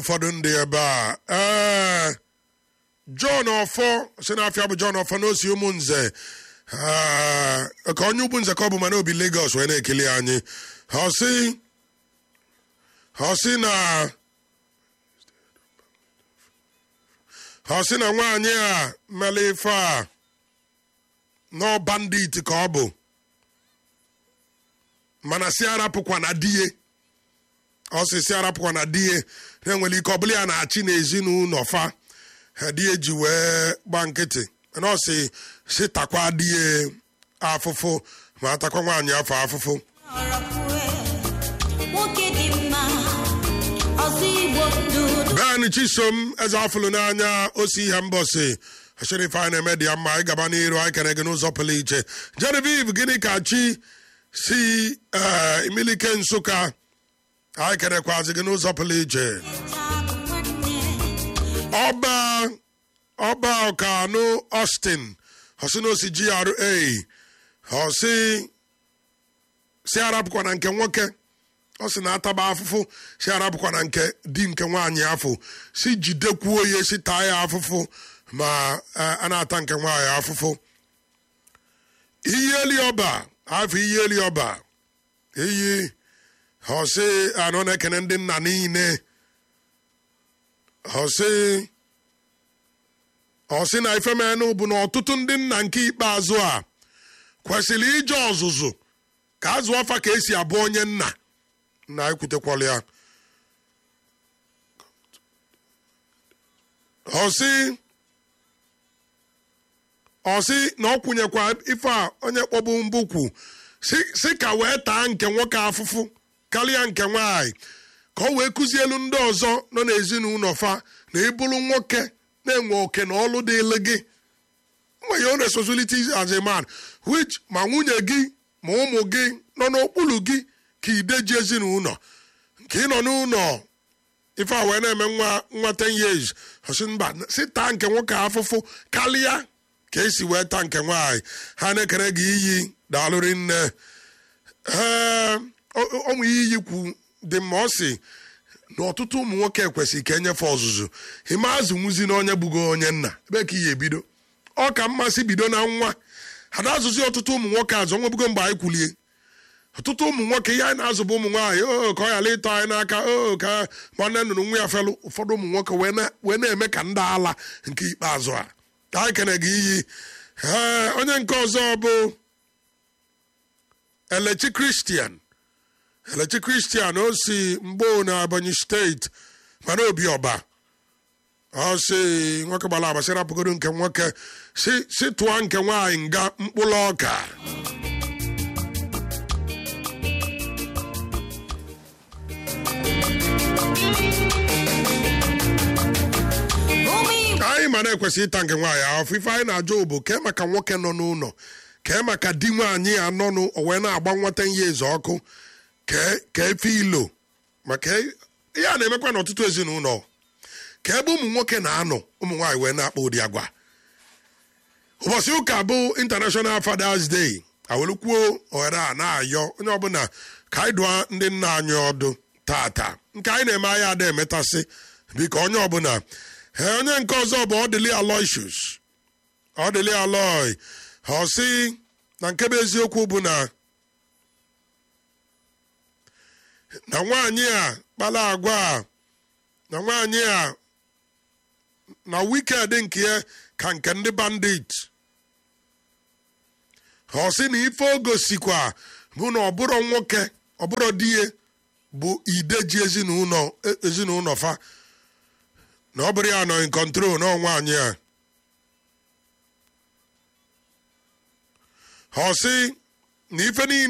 ụfọdụ ndị ebe a ee John ọfọ si n'afịa bụ John ọfọ n'osi ụmụnze Ee, ka onye ugwu nze ka ọ bụ mana obi Lagos wee na-ekele anyị ha sị ha sị na ha sị na nwaanyị a mere ife a nọ bandit ka ọ bụ mana si arapụkwa na die ọ sị si arapụkwa na die na-enwere ike ọ bụla ya na-achị n'ezinụlọ fa ha die ji wee gba nkịtị na ọ sị si takwa die afụfụ ma atakwa nwaanyị afọ afụfụ nwoke dị mma ọzọ igbo ndụ Ben Chisom eze afụlụ n'anya osi ihe mbọsị asherife anyị na-eme dị ya mma anyị gaba n'iru anyị kere gị n'ụzọ pụrụ iche Genevieve gịnị ka chi si ee imilike nsụka anyị kerekwazi gị n'ụzọ pụrụ iche ọba ọba ọkanụ Austin ọsị na osi GRA ọsị si arapụkwa na nke nwoke ọ sị na ataba afụfụ si arapụkwa na nke di nke nwaanyị afọ si jidekwuo ya si taa ya afụfụ ma eh, a na-ata nke nwaanyị afụfụ iyi eli ọba afọ iyi eli ọba iyi ọsị anọ na-ekene ndị nna niile ọsị ọsị na ifemenụ bụ na ọtụtụ ndị nna nke ikpeazụ a kwesịrị ije ọzụzụ ka azụ ọfa ka esi abụ onye nna na ekwutekwala ya ọsị ọsị na ọ kwụnyekwa ife a onye kpọbu mbukwu si si ka wee taa nke nwoke afụfụ karịa nke nwaanyị ka ọ wee kụzielu ndị ọzọ nọ n'ezinụlọ fa na ịbụrụ nwoke na-enwe oke na ọlụ dịịlị gị nwere your responsibilities as a man which ma nwunye gị ma ụmụ gị nọ n'okpuru gị ka ideji ezinụlọ nke ị nọ n'ụlọ ife a wee na-eme nwa nwa 10 years ọsị mba si taa nke nwoke afụfụ karịa ka esi wee taa nke nwaanyị ha na-ekere gị iyi daalụrị nne ee ọnwụ ihe iyi kwu dị mma ọ sị na ọtụtụ ụmụ nwoke kwesịrị ka enyefe ọzụzụ ime azụ nwuzi na onye bụgo onye nna ebe ka ihe ebido ọ ka mmasị bido na nwa ha na-azụzi ọtụtụ ụmụ nwoke azụ onwebugo mgbe anyị kwulie ọtụtụ ụmụ nwoke ihe anyị na-azụ bụ ụmụ nwaanyị o ka ọ ghara ịtọ anyị n'aka o ka nwanne nnụnụ nwa ya felụ ụfọdụ ụmụ nwoke wee na- wee na-eme ka ndị ala nke ikpeazụ a ka anyị kene gị iyi ee onye nke ọzọ bụ elechi kristian elechi kristian o si mgbo na ebonyi steeti mana obi ọba ọ sị nwoke gbara agbasị rapụgodo nke nwoke si si tụọ nke nwaanyị nga mkpụrụ ọka ụmụ igbo anyị ma na-ekwesị ịta nke nwaanyị afọ ife anyị na-ajụ bụ kee maka nwoke nọ n'ụlọ kee maka di nwaanyị ya nọ n'ụ o wee na-agba nwata ihe eze ọkụ kee ka efe ilo maka ihe a na-emekwa n'ọtụtụ ezinụlọ ka ebe ụmụ nwoke na-anọ ụmụ nwaanyị wee na-akpa ụdị agwa ụbọchị ụka bụ international fathers day awelikwuo ohere a na-ayọ onye ọbụla ka anyị dụọ ndị nna anyị ọdụ tata nke anyị na-eme anyị ada emetasị biko onye ọbụla ee onye nke ọzọ bụ ọdịli aloysius ọdịli aloy ọ sị na nke bụ eziokwu bụ na na nwaanyị a kpala agwa a na nwaanyị a na wiked nke ya ka nke ndị bandit ọ sị na ife o gosikwa bụ na ọbụrụ nwoke ọbụrụ di ya bụ ideji ezinụlọ ezinụlọ fa na ọ bụrụ ya nọ in control na nwaanyị a ọ sị na ife niile